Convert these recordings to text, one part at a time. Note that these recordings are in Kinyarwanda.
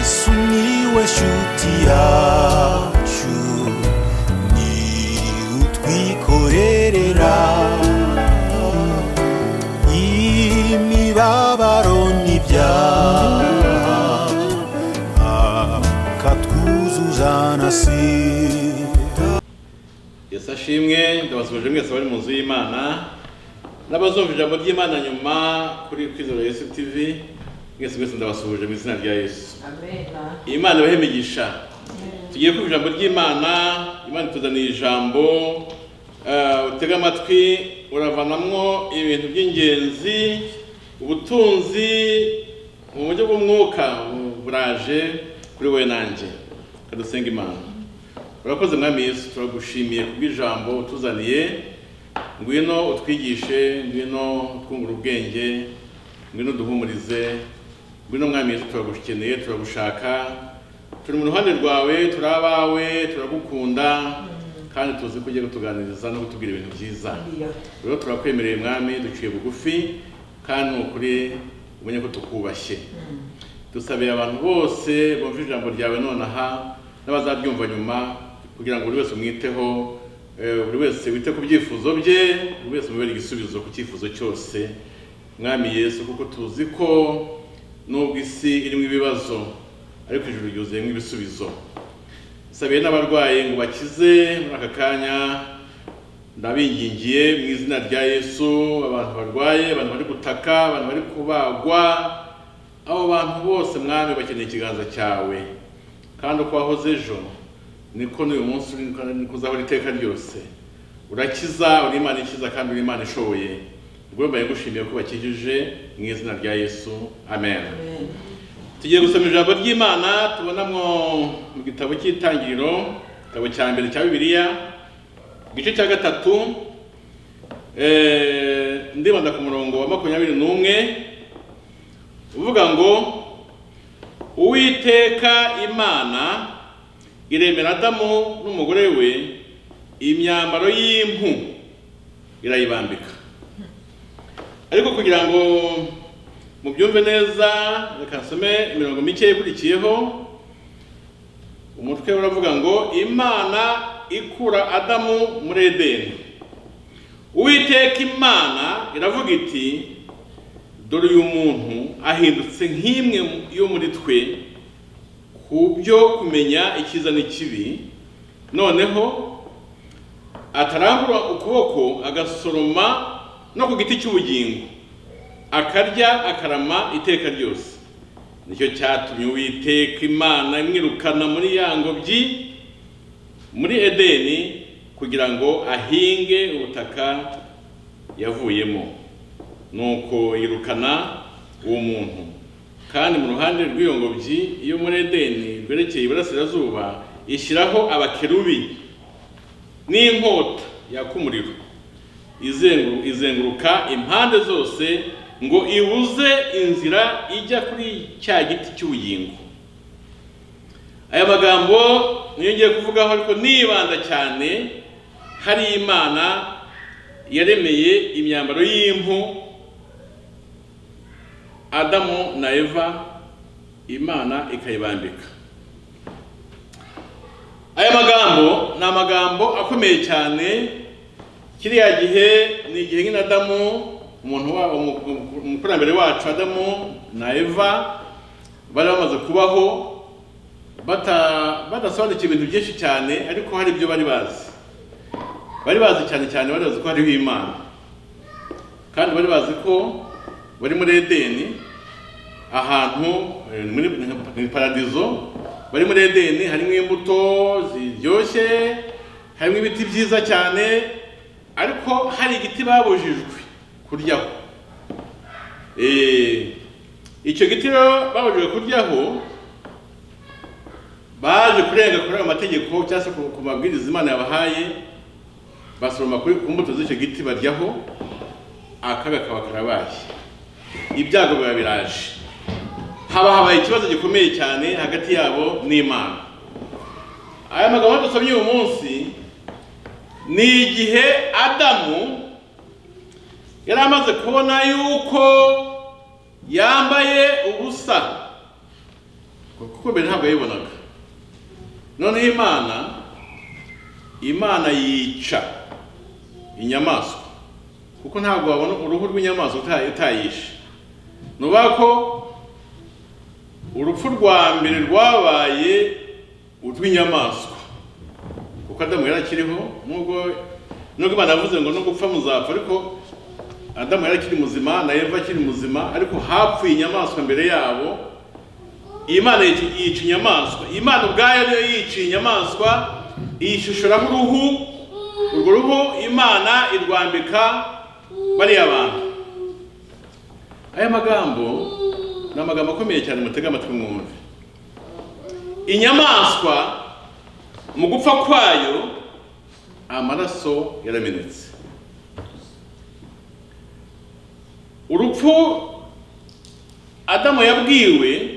Sumiłeś utiaciu Ni utwikorerera Imibabaro n'ibyaha Akatwuzuza na sida yesu ashimwe ndabasubije mwese bari mu nzu y'imana n'abazumva ijambo ry'imana nyuma kuri kwizera yesu tv mwese mwese ndabasuhuje mu izina rya yesu Amena. imana ibahe imigisha tugiye kumva ijambo ry'imana imana ituzaniye ijambo eh, utega amatwi uravanamwo ibintu by'ingenzi ubutunzi mu buryo bw'umwuka buraje kuri we nanjye kadusenga imana urakoze mwami yesu turagushimiye kubw'ijambo utuzaniye ngwino utwigishe ngwino twungura ubwenge ngwino duhumurize ngwino mwami yesu turagukeneye turagushaka turi mu ruhande rwawe turi abawe turagukunda kandi tuzi ko ugiye kutuganiriza no kutubwira ibintu byiza Ndiyo. rero turakwemereye mwami duciye bugufi kandi ni ukuri umenye ko tukubashye dusabira abantu bose bumva ijambo ryawe nonaha n'abazaryumva nyuma kugira ngo buri wese umwiteho eh, buri wese wite ku byifuzo bye buri wese umubere igisubizo ku cyifuzo cyose mwami yesu kuko tuzi ko nubwo isi irimo ibibazo ariko ijuru ryuzuyemo ibisubizo sabiye n'abarwayi ngo bakize muri aka kanya ndabingingiye mu izina rya yesu abantu barwaye abantu bari gutaka abantu bari kubagwa abo bantu bose mwami bakeneye ikiganza cyawe kandi uko wahoze ejo niko n'uyu munsi uri kandi niko uzahora iteka ryose urakiza uri imana ikiza kandi uri imana ishoboye rwembaye gushimiye ko bakijije mu izina rya yesu amen Amen. tugiye gusoma ijambo ry'imana tubonamo mu gitabo cy'itangiriro igitabo cya mbere cya bibiliya igice cya gatatu eh, ndibanda ku murongo wa makumyabiri n'umwe uvuga ngo uwiteka imana iremera adamu n'umugore we imyambaro y'impu irayibambika ariko kugira ngo mubyumve neza reka nsome imirongo mike ikurikiyeho umutwe uravuga ngo imana ikura adamu muri edeni uwiteka imana iravuga iti dore uyu muntu ahindutse nk'imwe mu- yo muri twe ku byo kumenya icyiza n'ikibi noneho atarambura ukuboko agasoroma no ku giti cy'ubugingo akarya akarama iteka ryose nicyo cyatumye uwiteka imana imwirukana muri ya ngobyi muri edeni kugira ngo ahinge ubutaka yavuyemo nuko yirukana uwo muntu kandi mu ruhande rw'iyo ngobyi iyo muri edeni rwerekeye iburasirazuba ishyiraho abakerubi n'inkota yaka umuriro izengu- izenguruka impande zose ngo ibuze inzira ijya kuri cya giti cy'ubugingo aya magambo niyo ngiye kuvugaho ariko nibanda cyane hari imana yaremeye imyambaro y'impu adamu na eva imana ikayibambika aya magambo ni amagambo akomeye cyane kiriya gihe ni igihe nyine adamu umuntu wa umu- umu- umukurambere wacu adamu na eva bari bamaze kubaho bata- badasobanukiwe ibintu byinshi cyane ariko hari ibyo bari bazi bari bazi cyane cyane bari bazi ko hariho imana kandi bari bazi ko bari muri edeni ahantu eh, muri mu paradizo bari muri edeni harimo imbuto ziryoshye harimo ibiti byiza cyane ariko hari igiti babujijwe kuryaho Eh, icyo giti rero babujijwe kuryaho baje kurenga kuri ayo mategeko cyangwa se ku ku mabwiriza imana yabahaye basoroma kuri ku mbuto z'icyo giti baryaho akaga kaba karabaye ibyago biba biraje haba habaye ikibazo gikomeye cyane hagati yabo n'imana aya magambo dusomye uyu munsi ni igihe adamu yari amaze kubona yuko yambaye ubusa kuko mbere ntabwo yayibonaga noneho imana imana yica inyamaswa kuko ntabwo wabona uruhu rw'inyamaswa uta- utayishe ni ukuvuga ko urupfu rwa mbere rwabaye urw'inyamaswa kuko adamu yari akiriho nubwo nubwo imana yavuze ngo no gupfa muzapfa ariko adamu yari akiri muzima na eva akiri muzima ariko hapfuye inyamaswa mbere yabo imana yica- yica inyamaswa imana ubwayo niyo yiciye inyamaswa iyishishuramo uruhu urwo ruhu imana irwambika bariya bantu aya magambo ni amagambo akomeye cyane mutega amatwi mwumve inyamaswa mu gupfa kwayo amaraso yaramenetse urupfu adamu yabwiwe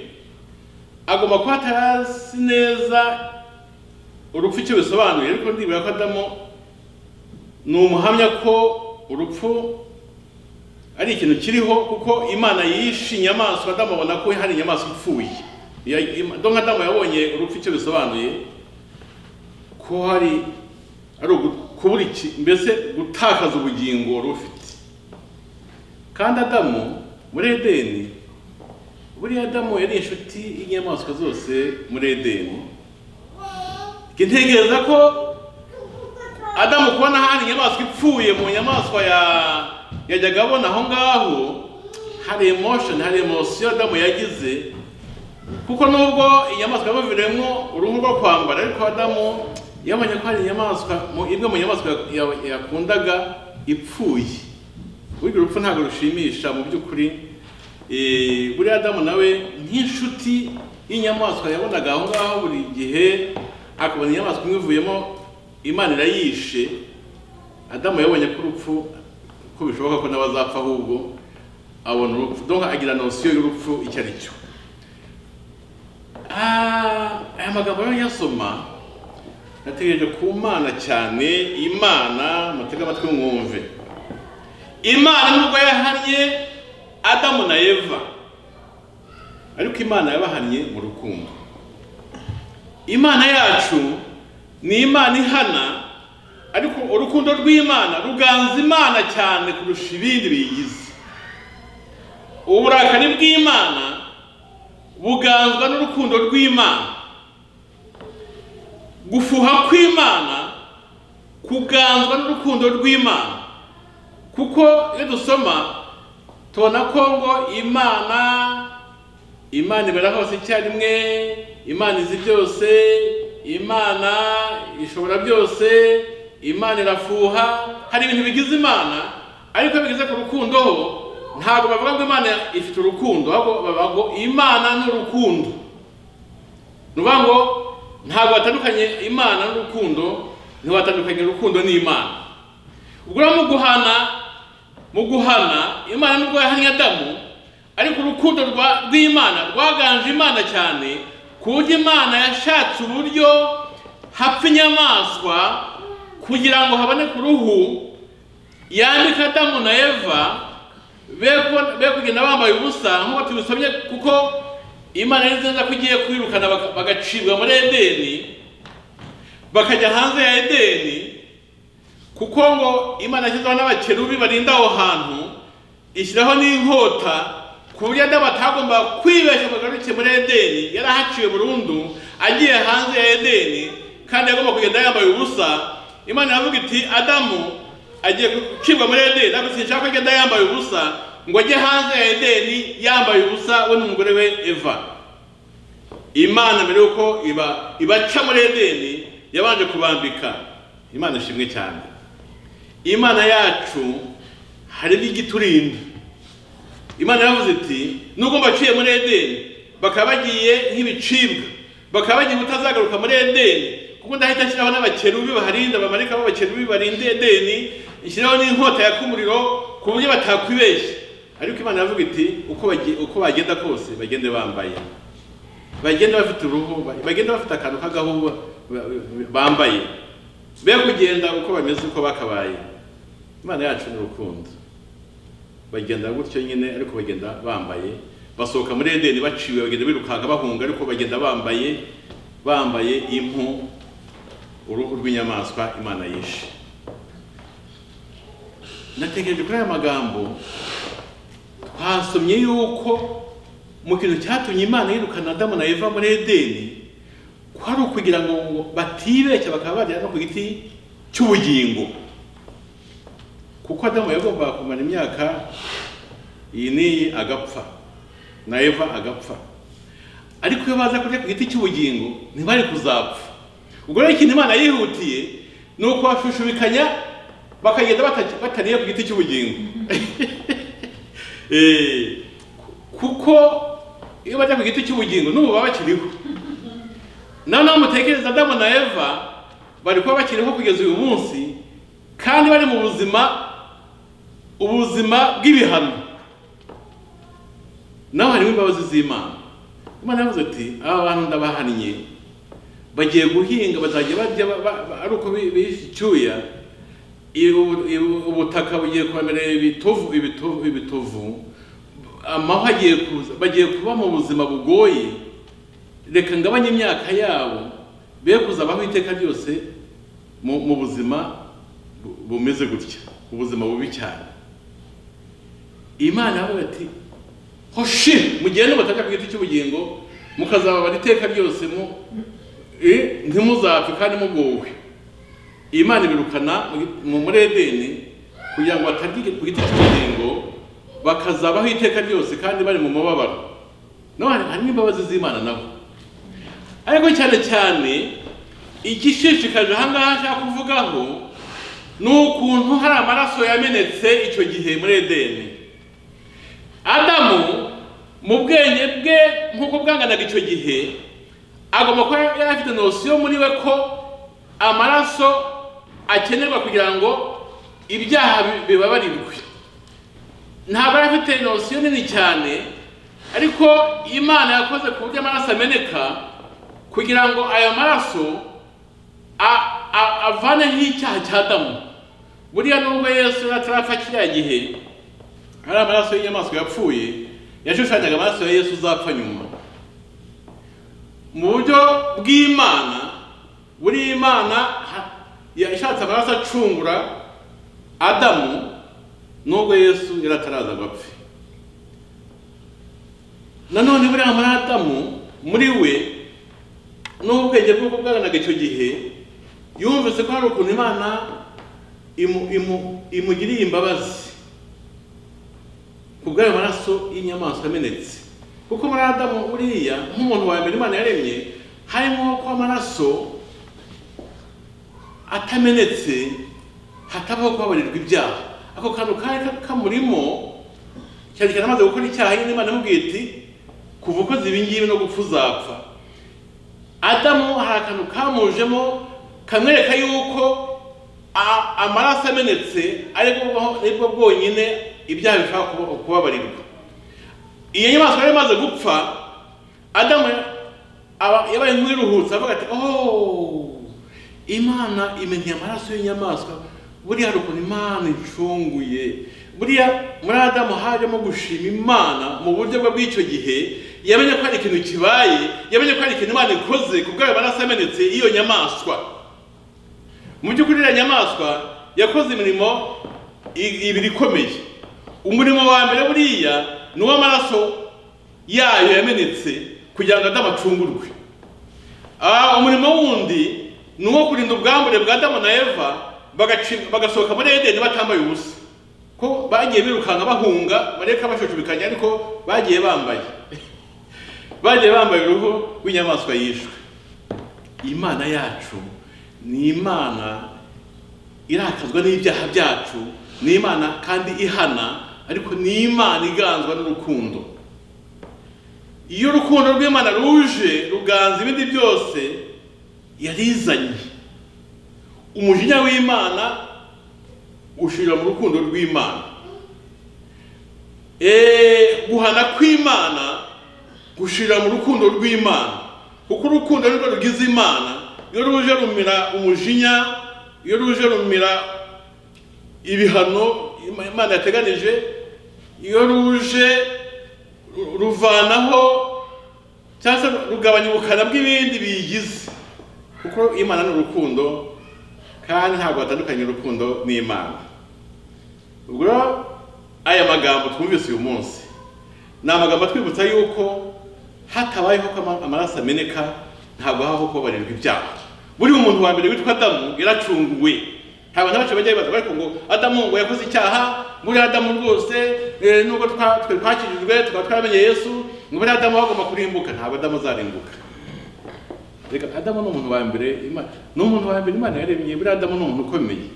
agomba kuba atarazi neza urupfu icyo bisobanuye ariko ndibwira ko adamu ni umuhamya ko urupfu ari ikintu kiriho kuko imana yishe inyamaswa adamu abona ko hari inyamaswa ipfuye Ya- Ima- donka adamu yabonye urupfu icyo bisobanuye ko hari ari ugu- kubura iki mbese gutakaza ubugingo wari ufite kandi adamu muri edeni buriya adamu yari inshuti y'inyamaswa zose muri edeni ntekereza ko adamu kubona hari inyamaswa ipfuye mu nyamaswa ya- yajyaga abona aho ngaho hari emotion hari emotion adamu yagize kuko nubwo inyamaswa yabaviremo uruhu rwo kwambara ariko adamu yabonye ko hari inyamaswa mu- imwe mu nyamaswa ya- ya- yakundaga ipfuye burya urupfu ntabwo rushimisha mu by'ukuri Eh, buriya adamu nawe nk'inshuti y'inyamaswa yabonaga aho ngaho buri gihe akabona inyamaswa imwe ivuyemo imana irayishe adamu yabonye ko urupfu ko bishoboka ko n'abazapfa ahubwo abona urupfu donc agira nosiyo y'urupfu icyo ari cyo Ah, aya magambo rero yasoma nategereje ku mana cyane imana mutega amatwi mwumve imana nubwo yahannye adamu na eva ariko imana yabahannye mu rukundo imana yacu ni imana ihana ariko urukundo rw'imana ruganza imana cyane kurusha ibindi biyigize uburakari bw'imana buganzwa n'urukundo rw'imana gufuha kw'imana kuganzwa n'urukundo rw'imana kuko iyo dusoma tubona ko ngo imana imana ibera hose icyarimwe imana izi byose imana ishobora byose imana irafuha hari ibintu bigize imana ariko iyo bigeze ku rukundo ho ntabwo bavuga ngo imana ifite urukundo ahubwo bavuga ngo imana ni urukundo ni ukuvuga ngo ntabwo batandukanye imana n'urukundo ntiwatandukanye urukundo n'imana ubwo rero mu guhana mu guhana imana nubwo yahannye adamu ariko urukundo rwa- rw'imana rwaganje imana cyane ku buryo imana yashatse uburyo hapfa inyamaswa kugira ngo haboneke uruhu yambika adamu na eva be kubona- be kugenda bambaye ubusa nk'uko tubisomye kuko imana yari izi neza ko igiye kwirukana baga- bagacibwa muri edeni bakajya hanze ya edeni kuko ngo imana yashyizeho n'abakerubi barinda aho hantu ishyiraho n'inkota ku buryo adamu atagomba kwibeshya ngo agaruke muri edeni yari ahaciwe burundu agiye hanze ya edeni kandi agomba kugenda yambaye ubusa imana iravuga iti adamu agiye gucibwa muri edeni ntabwo sinshaka ko agenda yambaye ubusa ngo ajye hanze ya edeni yambaye ubusa we n'umugore we eva imana mbere yuko iba ibaca muri edeni yabanje kubambika imana ishimwe cyane imana yacu hari n'igiturinda imana yavuze iti nubwo mbaciye muri edeni bakaba bagiye nk'ibicibwa bakaba bagiye utazagaruka muri edeni kuko ndahita nshyiraho n'abakerubi baharinda bamarikaho abakerubi barinda edeni nshyiraho n'inkota yaka umuriro ku buryo batakwibeshya ariko imana yavuga iti uko bagi- uko bagenda kose bagende bambaye bagenda bafite uruhu ba- bagenda bafite akantu k'agahuba ba- ba- bambaye be kugenda uko bameze uko bakabaye imana yacu ni urukundo bagenda gutyo nyine ariko bagenda bambaye basohoka muri edeni baciwe bagenda birukanka bahunga ariko bagenda bambaye bambaye impu uruhu rw'inyamaswa imana yishe natekereje kuri aya magambo twasomye yuko mu kintu cyatumye imana yirukana adamu na eva muri edeni kwari ukugira ngo ngo batibeshya bakaba bagera no ku giti cy'ubugingo kuko adamu yagombaga kumara imyaka iyi n'iyi agapfa na eva agapfa ariko iyo baza kurya ku giti cy'ubugingo ntibari kuzapfa ubwo rero ikintu imana yihutiye ni ukubashushubikanya bakagenda bata- batariye ku giti cy'ubugingo Eh, kuko iyo bajya ku giti cy'ubugingo n'ubu baba bakiriho nawe nawe mutekereza adamu na eva bari kuba bakiriho kugeza uyu munsi kandi bari mu buzima ubuzima bw'ibihano nawe harimo imbabazi z'imana imana yavuze ati aba bantu ndabahannye bagiye guhinga bazajya barya ba- ba- ba- ari uko bi- bishe icyuya ibu- ibu- ubutaka bugiye kwemera ibitovu ibitovu ibitovu amahwa agiye kuza bagiye kuba mu buzima bugoye reka ngabanye imyaka yabo be kuzabaho iteka ryose mu mu buzima bu- bumeze gutya ubuzima bubi cyane imana yavuga ati hoshi mugende mutajya ku giti cy'ubugingo mukazababara iteka ryose mu eh, ntimuzapfe kandi mugowe imana ibirukana mu muri edeni kugira ngo batarye ku giti cy'ubugingo bakazabaho iteka ryose kandi bari mu mubabaro naho hari- harimo imbabazi z'imana nabo ariko cyane cyane igishishikaje aha ngaha nshaka kuvugaho ni ukuntu hari amaraso yamenetse icyo gihe muri edeni adamu mu bwenge bwe nk'uko bwanganaga icyo gihe agomba kuba yari afite nosiyo muri we ko amaraso akenerwa kugira ngo ibyaha bi- bibabarirwe ntabwo yari afite nosiyo nini cyane ariko imana yakoze ku buryo amaraso ameneka kugira ngo aya maraso a- a- avaneho icyaha cya adamu buriya nubwo yesu atarapfa kiriya gihe hari amaraso y'inyamaswa yapfuye yashushanyaga amaraso ya yesu uzapfa nyuma mu buryo bw'imana buri imana ha- yashatse amaraso acungura adamu nubwo yesu yari ataraza ngo apfe nanone buriya muri adamu muri we n'ubwenge bw'uko bwaganaga icyo gihe yumvise ko hari ukuntu imana imu- imu- imugiriye imbabazi ku bw'ayo maraso y'inyamaswa amenetse kuko muri adamu buriya nk'umuntu wa mbere imana yaremye harimo ko amaraso atamenetse hatabaho kubabarirwa ibyaha ako kantu kari ka- kamurimo cyane cyane amaze gukora icyaha nyine imana imubwiye iti kuva ukoze ibi ngibi no gupfa uzapfa adamu hari akantu kamujemo kamwereka yuko a- amaraso amenetse aribwo bwo- aribwo bwonyine ibyaha bishobora kuba- kubabarirwa iyo nyamaswa yari imaze gupfa adamu aba- yabaye nk'iruhutse avuga ati oh imana imenye amaraso y'inyamaswa buriya hari ukuntu imana icunguye buriya muri adamu hajemo gushima imana mu buryo bwe bw'icyo gihe yamenye ko hari ikintu kibaye yamenye ko hari ikintu imana ikoze ku bwayo amaraso yamenetse y'iyo nyamaswa mu by'ukuri iriya nyamaswa yakoze imirimo i- ibiri ikomeye umurimo wa mbere buriya ni uw'amaraso yayo yamenetse kugira ngo adamu acungurwe Ah, umurimo wundi ni uwo kurinda ubwambure bwa adamu na eva bagaci- bagasohoka muri edeni batambaye ubusa ko bagiye birukanka bahunga bareka bashushubikanya ariko bagiye bambaye bagiye bambaye uruhu rw'inyamaswa yishwe imana yacu ni imana irakazwa n'ibyaha byacu ni imana kandi ihana ariko ni imana iganzwa n'urukundo iyo urukundo rw'imana ruje ruganza ibindi byose yarizanye umujinya w'imana ushirira mu rukundo rw'imana Eh, guhana kw'imana gushirira mu rukundo rw'imana kuko urukundo nirwo rugize imana iyo ruje rumira umujinya iyo ruje rumira ibihano Ima- imana yateganije iyo ruje ru- ruvanaho cyangwa se rugabanya ubukana bw'ibindi biyigize kuko imana ni urukundo kandi ntabwo batandukanye urukundo n'imana ubwo rero aya magambo twumvise uyu munsi ni amagambo atwibutsa yuko hatabayeho ko ama- amaraso ameneka ntabwo habaho kubabarirwa ibyaha buriya umuntu wa mbere witwa adamu yaracunguwe ntabwo n'abacu bajya bibaza ariko ngo adamu ngo yakoze icyaha buriya adamu rwose eh, nubwo twa- twe twakijijwe tukaba twaramenye yesu ngo buriya adamu agomba kurimbuka ntabwo adamu azarimbuka reka adamu ni umuntu wa mbere Ima- ni umuntu wa mbere imana yaremye buriya adamu ni umuntu ukomeye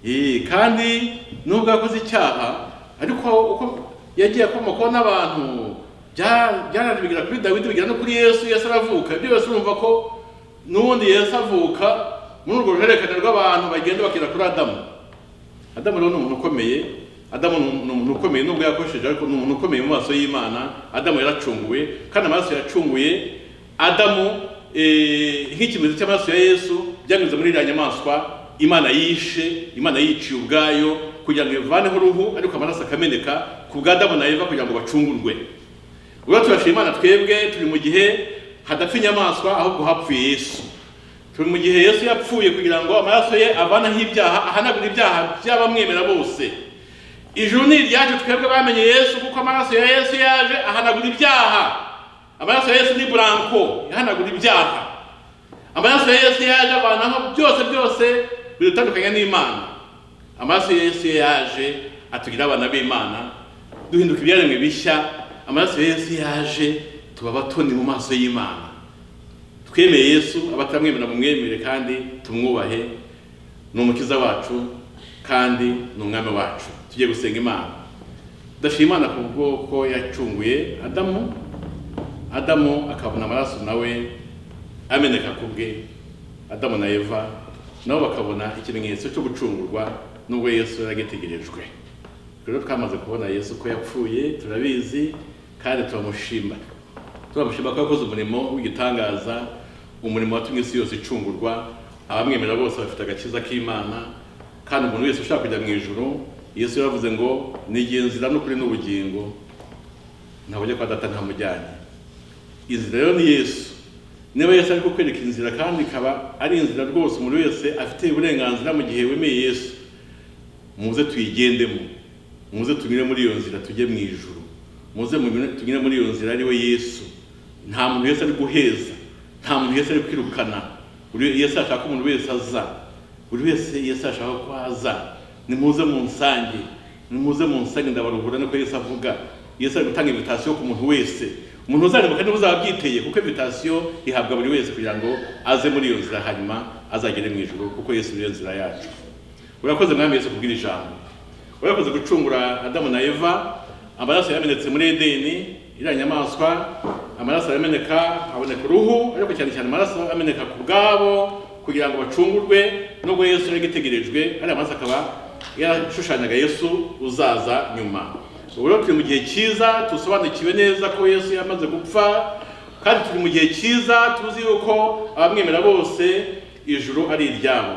Eh, kandi nubwo yakoze icyaha ariko uko yagiye akomokaho n'abantu bya- byaraje bigera kuri dawidi bigera no kuri yesu yesu aravuka ibyo byose urumva ko n'ubundi yesu avuka muri urwo ruhererekane rw'abantu bagenda bakira kuri adamu adamu rero ni umuntu ukomeye adamu ni umuntu- ni umuntu ukomeye nubwo yakoresheje ariko ni umuntu ukomeye mu maso y'imana adamu yaracunguwe kandi amaraso yacunguye adamu eh, nk'ikimenyetso cy'amaraso ya yesu byanyuze muri iriya nyamaswa imana yishe imana yiciye ubwayo kugira ngo ivaneho uruhu ariko amaraso akameneka ku bwa adamu na eva kugira ngo bacungurwe ubwo turashima imana twebwe turi mu gihe hadapfa inyamaswa ahubwo hapfuye yesu turi mu gihe yesu yapfuye kugira ngo amaraso ye avanaho ibyaha ahanagure ibyaha by'abamwemera bose ijuru ni iryacu twebwe bamenye yesu kuko amaraso ya yesu yaje ahanagura ibyaha amaraso ya yesu ni buranko yahanagura ibyaha amaraso ya yesu yaje avanaho byose byose bidutandukanya n'imana amaraso ya yesu yaje atugira abana b'imana duhinduka ibyaremwe bishya amaraso ya yesu yaje tuba abatoni mu maso y'imana twemeye yesu abataramwemera mumwemere kandi tumwubahe ni umukiza wacu kandi ni umwami wacu tugiye gusenga imana tudashima imana ku bwoko yacunguye adamu adamu akabona amaraso nawe ameneka ku bwe adamu na eva nabo bakabona ikimenyetso cyo gucungurwa nubwo yesu yari agitegerejwe rero twamaze kubona yesu ko yapfuye turabizi kandi turamushima turamushima ko yakoze umurimo w'igitangaza umurimo watumye isi yose icungurwa abamwemera bose bafite agakiza k'imana kandi umuntu wese ushaka kujya mu ijoro yesu yaravuze ngo nigiye nzira n'ukuri n'ubugingo ntabujya kwa data ntamujyanye inzira rero ni yesu niba yesu ari kukwereka inzira kandi ikaba ari inzira rwose umuntu wese afite uburenganzira mu gihe wemeye yesu muze tuyigendemo muze tunyure muri iyo nzira tujye mu ijuru muze munyure- tunyure muri iyo nzira ari we yesu nta muntu wese ari guheza nta muntu wese ari kwirukana buri yesu ashaka ko umuntu wese aza buri wese yesu ashaka ko aza nimuze mu nsange nimuze mu nsange ndabaruhura niko yesu avuga yesu ari gutanga invitasiyo ku muntu wese umuntu uzaremuka niwe uzaba abyiteye kuko invitasiyo ihabwa buri wese kugira ngo aze muri iyo nzira hanyuma azagere mu ijuru kuko yesu niyo nzira yacu urakoze mwami yesu kubwira ijambo urakoze gucungura adamu na eva amaraso yamenetse muri edeni iriya nyamaswa amaraso arameneka haboneka uruhu ariko cyane cyane amaraso ameneka ku bwabo kugira ngo bacungurwe nubwo yesu yari agitegerejwe ariya maraso akaba yarashushanyaga yesu uzaza nyuma ubu rero turi mu gihe cyiza tusobanukiwe neza ko yesu yamaze gupfa kandi turi mu gihe cyiza tuzi yuko abamwemera bose ijuru ari iryabo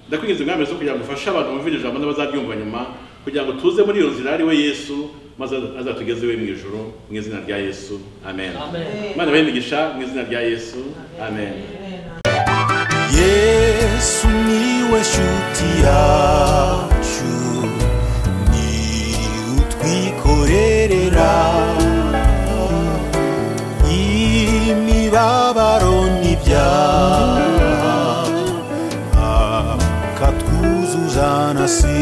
ndakwinjiza umwami zo kugira ngo ufashe abantu bumvira ijambo n'abazaryumva nyuma kugira ngo tuze muri iyo nzira ari we yesu maze azatugeze iwe mu ijuru mu izina rya yesu amen imana ibahe imigisha mu izina rya yesu amen yesu niwe shuti yacu ni utwikorerera imibabaro n'ibyaha akatwuzuza na si